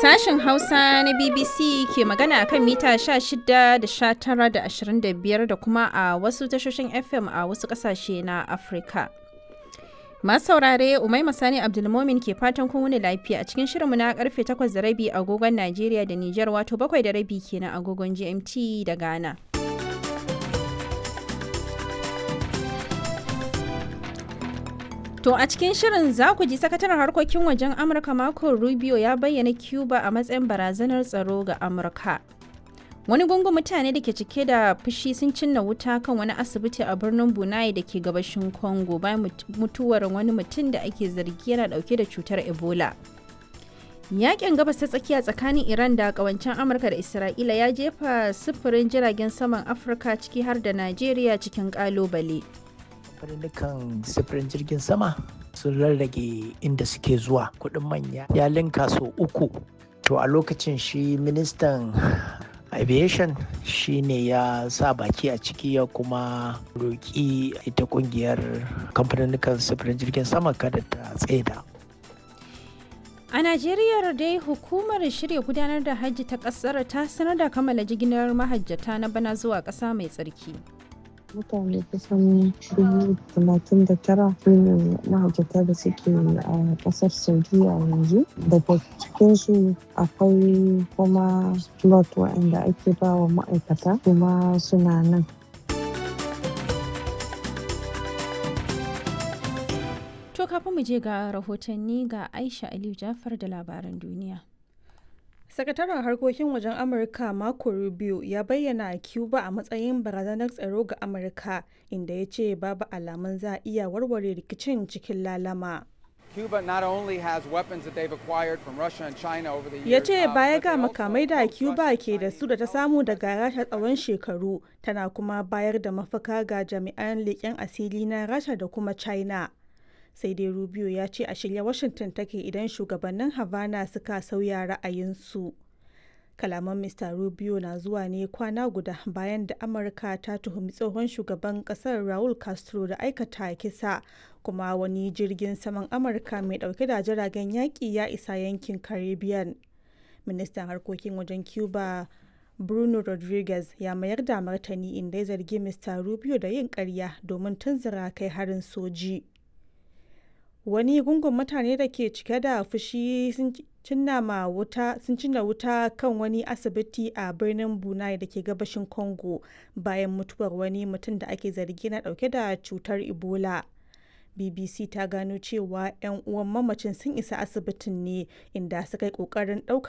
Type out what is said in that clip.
Sashen Hausa na BBC ke magana a kan mita 16 da 19 da 25 da kuma a wasu tashoshin FM a wasu ƙasashe na Afirka. Masu saurare Umai Masani Abdulmomin ke fatan kun wuni lafiya a cikin shirinmu na karfe 8 da rabi agogon Najeriya da Nijar wato 7 da rabi kenan agogon GMT da Ghana. To a cikin shirin za ku ji sakataren harkokin wajen Amurka Marco Rubio ya bayyana Cuba a matsayin barazanar tsaro ga Amurka. Wani gungun mutane da ke cike da fushi sun cinna wuta kan wani asibiti a birnin Bunai da ke gabashin Congo bayan mutuwar wani mutum da ake zargi yana dauke da cutar Ebola. Yakin gabas ta tsakiya tsakanin Iran da kawancen Amurka da Isra'ila ya jefa sufurin jiragen saman Afirka ciki har da Najeriya cikin kalubale. kamfanin sifirin jirgin sama sun rarrage inda suke zuwa kudin manya ya linka so uku to a lokacin shi ministan aviation shi ne ya sa baki a ciki ya kuma roƙi ita kungiyar kamfanin sifirin jirgin sama kada ta tsaida A Najeriya dai hukumar shirya gudanar da hajji ta kasar ta sanar da kammala jigilar mahajjata na bana zuwa ƙasa mai tsarki. mutane kusan dubu talatin da tara su ne mahajjata da suke a kasar saudiya yanzu daga cikinsu akwai kuma slot waɗanda ake ba wa ma'aikata kuma suna nan To kafin mu je ga rahotanni ga Aisha Aliyu Jafar da labaran duniya. Sakataren harkokin wajen Amurka Marco Rubio ya bayyana Cuba a matsayin barazanar tsaro ga Amurka inda ya ce babu alamun za a iya warware rikicin cikin lalama. Cuba not only has weapons that they've acquired from Russia and China over the years. Ya ce uh, baya but ga they also makamai da approach Cuba Russia, ke da China, su da ta and samu daga Rasha tsawon shekaru tana kuma bayar da mafaka ga jami'an leƙen asiri na Rasha da kuma China. Sai dai Rubio ya ce a shirye Washington take idan shugabannin Havana suka sauya ra'ayinsu. Kalaman Mr. Rubio na zuwa ne kwana guda bayan da Amurka ta tuhumi tsohon shugaban kasar Raul Castro da aikata kisa kuma wani jirgin saman Amurka mai dauke da jiragen yaƙi ya isa yankin Caribbean. Ministan harkokin wajen Cuba Bruno Rodriguez ya mayar da martani inda ya zargi Mr. Rubio da yin ƙarya domin tunzura kai harin soji. wani gungun mutane da ke cike da fushi sun cinna ma wuta sun cinna wuta kan wani asibiti a birnin bunai da ke gabashin congo bayan mutuwar wani mutum da ake zargi na dauke da cutar ebola bbc ta gano cewa 'yan uwan mamacin sun isa asibitin ne inda suka yi kokarin daukar